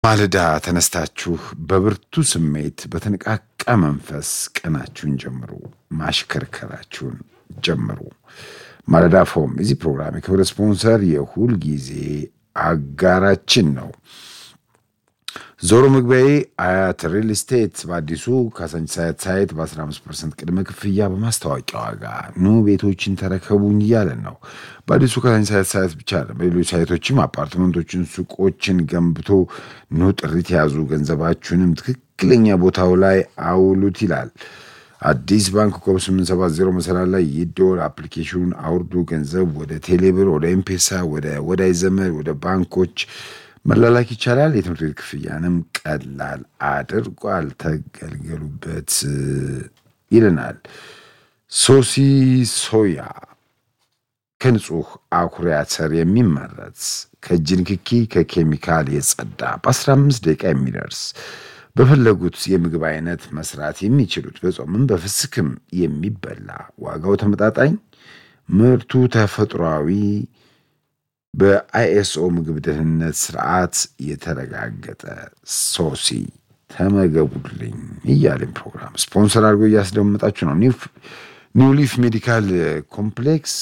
ማለዳ ተነስታችሁ በብርቱ ስሜት በተነቃቃ መንፈስ ቀናችሁን ጀምሩ፣ ማሽከርከራችሁን ጀምሩ። ማለዳ ፎም የዚህ ፕሮግራም የክብር ስፖንሰር የሁል ጊዜ አጋራችን ነው። ዞሮ መግቢያዬ አያት ሪል ስቴት በአዲሱ ካሳንቺስ አያት ሳይት በ15 ፐርሰንት ቅድመ ክፍያ በማስታወቂያ ዋጋ ኑ ቤቶችን ተረከቡኝ እያለን ነው። በአዲሱ ካሳንቺስ አያት ሳይት ብቻ አይደለም፣ በሌሎች ሳይቶችም አፓርትመንቶችን፣ ሱቆችን ገንብቶ ኑ ጥሪት ያዙ፣ ገንዘባችሁንም ትክክለኛ ቦታው ላይ አውሉት ይላል። አዲስ ባንክ ኮብ 870 መሰላል ላይ ይደወል። አፕሊኬሽኑን አውርዱ። ገንዘብ ወደ ቴሌብር፣ ወደ ኤምፔሳ፣ ወደ ወዳጅ ዘመድ፣ ወደ ባንኮች መላላክ ይቻላል። የትምህርት ቤት ክፍያንም ቀላል አድርጓል። ተገልገሉበት ይለናል። ሶሲ ሶያ ከንጹህ አኩሪ አተር የሚመረት ከእጅ ንክኪ ከኬሚካል የጸዳ በ15 ደቂቃ የሚደርስ በፈለጉት የምግብ አይነት መስራት የሚችሉት በጾምም በፍስክም የሚበላ ዋጋው ተመጣጣኝ ምርቱ ተፈጥሯዊ በአይኤስኦ ምግብ ደህንነት ስርዓት የተረጋገጠ ሶሲ ተመገቡልኝ እያለን ፕሮግራም ስፖንሰር አድርጎ እያስደመጣችሁ ነው። ኒው ሊፍ ሜዲካል ኮምፕሌክስ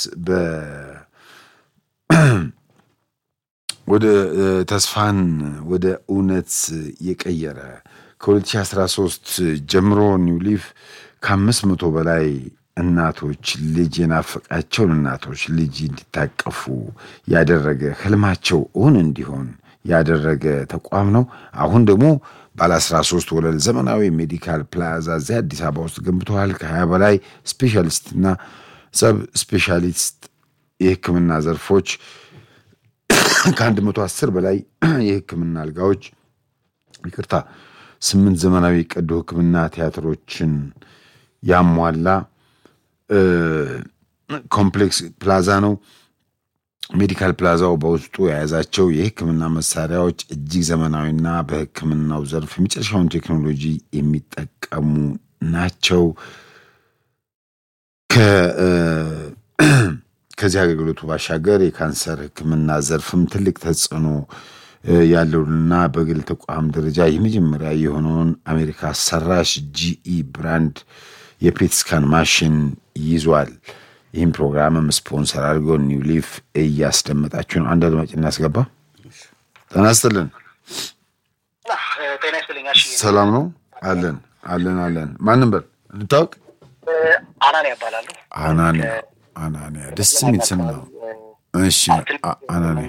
ወደ ተስፋን ወደ እውነት የቀየረ ከ2013 ጀምሮ ኒው ሊፍ ከአምስት መቶ በላይ እናቶች ልጅ የናፈቃቸውን እናቶች ልጅ እንዲታቀፉ ያደረገ ህልማቸው እውን እንዲሆን ያደረገ ተቋም ነው። አሁን ደግሞ ባለ 13 ወለል ዘመናዊ ሜዲካል ፕላዛ እዚህ አዲስ አበባ ውስጥ ገንብተዋል። ከ20 በላይ ስፔሻሊስትና ሰብ ስፔሻሊስት የህክምና ዘርፎች ከ110 በላይ የህክምና አልጋዎች ይቅርታ፣ ስምንት ዘመናዊ ቀዶ ህክምና ቲያትሮችን ያሟላ ኮምፕሌክስ ፕላዛ ነው። ሜዲካል ፕላዛው በውስጡ የያዛቸው የህክምና መሳሪያዎች እጅግ ዘመናዊና በህክምናው ዘርፍ የመጨረሻውን ቴክኖሎጂ የሚጠቀሙ ናቸው። ከዚህ አገልግሎቱ ባሻገር የካንሰር ህክምና ዘርፍም ትልቅ ተጽዕኖ ያለውንና በግል ተቋም ደረጃ የመጀመሪያ የሆነውን አሜሪካ ሰራሽ ጂኢ ብራንድ የፔት ስካን ማሽን ይዟል። ይህም ፕሮግራምም ስፖንሰር አድርገው ኒው ሊፍ እያስደመጣችሁ ነው። አንድ አድማጭ እናስገባ። ጤና ይስጥልን። ሰላም ነው? አለን አለን አለን። ማንም በል እንታወቅ። አናንያ ያባላሉ። አናንያ አናንያ፣ ደስ የሚል ስም ነው። እሺ አናንያ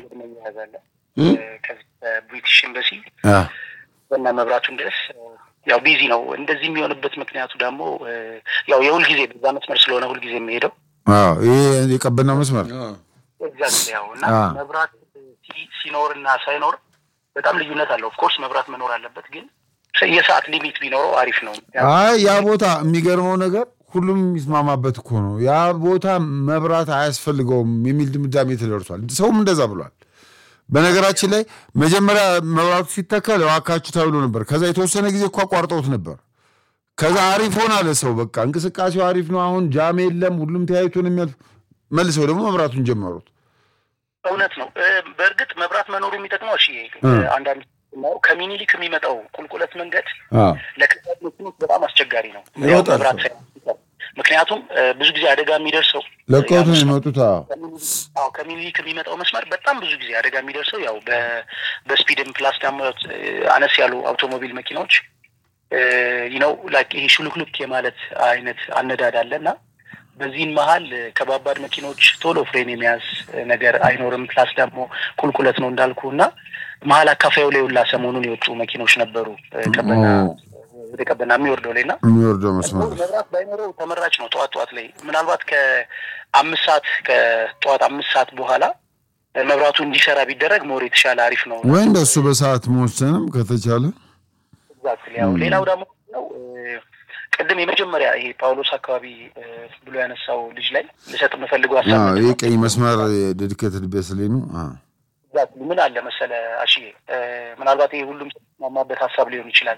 ብሪቲሽ ኤምባሲ እና መብራቱን ድረስ ያው ቢዚ ነው። እንደዚህ የሚሆንበት ምክንያቱ ደግሞ ያው የሁል ጊዜ በዛ መስመር ስለሆነ ሁል ጊዜ የሚሄደው ይሄ የቀበናው መስመር ኤግዛክት ያው እና መብራት ሲኖር እና ሳይኖር በጣም ልዩነት አለው። ኦፍኮርስ መብራት መኖር አለበት፣ ግን የሰዓት ሊሚት ቢኖረው አሪፍ ነው። አይ ያ ቦታ የሚገርመው ነገር ሁሉም የሚስማማበት እኮ ነው። ያ ቦታ መብራት አያስፈልገውም የሚል ድምዳሜ ተደርሷል። ሰውም እንደዛ ብሏል። በነገራችን ላይ መጀመሪያ መብራቱ ሲተከል እባካችሁ ተብሎ ነበር። ከዛ የተወሰነ ጊዜ እኮ አቋርጠውት ነበር። ከዛ አሪፍ ሆን አለ ሰው በቃ እንቅስቃሴው አሪፍ ነው። አሁን ጃም የለም፣ ሁሉም ተያይቶ ነው የሚያልፍ። መልሰው ደግሞ መብራቱን ጀመሩት። እውነት ነው። በእርግጥ መብራት መኖሩ የሚጠቅመው እሺ፣ አንዳንድ ከሚኒሊክ የሚመጣው ቁልቁለት መንገድ ለከባድ መኪኖች በጣም አስቸጋሪ ነው መብራት ምክንያቱም ብዙ ጊዜ አደጋ የሚደርሰው ለቀውት ነው የሚመጡት። አዎ ከሚኒሊክ የሚመጣው መስመር በጣም ብዙ ጊዜ አደጋ የሚደርሰው ያው በስፒድም ፕላስ ደግሞ አነስ ያሉ አውቶሞቢል መኪናዎች ነው ላይክ ይሄ ሹልክሉክ የማለት አይነት አነዳድ አለ እና በዚህን መሀል ከባባድ መኪኖች ቶሎ ፍሬን የሚያዝ ነገር አይኖርም። ፕላስ ደግሞ ቁልቁለት ነው እንዳልኩ እና መሀል አካፋዩ ላይ ሁላ ሰሞኑን የወጡ መኪኖች ነበሩ ቀበና ወደ ቀበና የሚወርደው ላይ እና የሚወርደው መስመር መብራት ባይኖረው ተመራጭ ነው። ጠዋት ጠዋት ላይ ምናልባት ከአምስት ሰዓት ከጠዋት አምስት ሰዓት በኋላ መብራቱ እንዲሰራ ቢደረግ ሞር የተሻለ አሪፍ ነው ወይ እንደሱ በሰዓት መወሰንም ከተቻለ ያው ሌላው ደግሞ ነው ቅድም የመጀመሪያ ይሄ ጳውሎስ አካባቢ ብሎ ያነሳው ልጅ ላይ ልሰጥ የምፈልገው ሀሳብ ይህ ቀይ መስመር ድድከት ልቤ ስሌ ነው ምን አለ መሰለ አሽዬ ምናልባት ይሄ ሁሉም ማማበት ሀሳብ ሊሆን ይችላል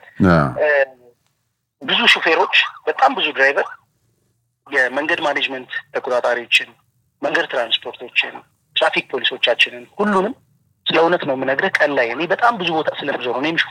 ብዙ ሹፌሮች በጣም ብዙ ድራይቨር የመንገድ ማኔጅመንት ተቆጣጣሪዎችን፣ መንገድ ትራንስፖርቶችን፣ ትራፊክ ፖሊሶቻችንን ሁሉንም ስለ እውነት ነው የምነግርህ። ቀን ላይ እኔ በጣም ብዙ ቦታ ስለምዞር እኔም